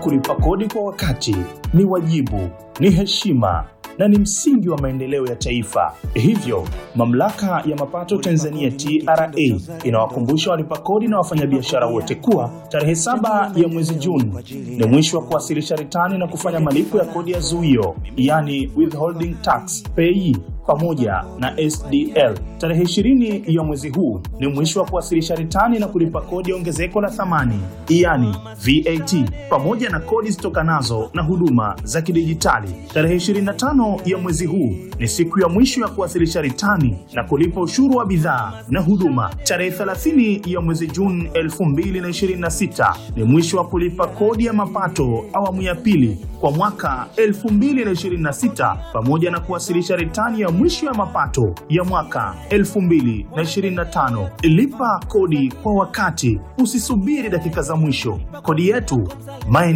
kulipa kodi kwa wakati ni wajibu, ni heshima na ni msingi wa maendeleo ya taifa. Hivyo, mamlaka ya mapato Tanzania TRA inawakumbusha walipa kodi na wafanyabiashara wote kuwa tarehe saba ya mwezi Juni ni mwisho wa kuwasilisha ritani na kufanya malipo ya kodi ya zuio, yani withholding tax pay pamoja na SDL. Tarehe 20 ya mwezi huu ni mwisho wa kuwasilisha ritani na kulipa kodi ya ongezeko la thamani, yani VAT, pamoja na kodi zitokanazo na huduma za kidijitali. Tarehe 25 ya mwezi huu ni siku ya mwisho ya kuwasilisha ritani na kulipa ushuru wa bidhaa na huduma. Tarehe 30 ya mwezi Juni 2026 ni mwisho wa kulipa kodi ya mapato awamu ya pili kwa mwaka 2026 pamoja na kuwasilisha ritani ya mwisho ya mapato ya mwaka 2025. Lipa kodi kwa wakati, usisubiri dakika za mwisho. Kodi yetu maendeleo.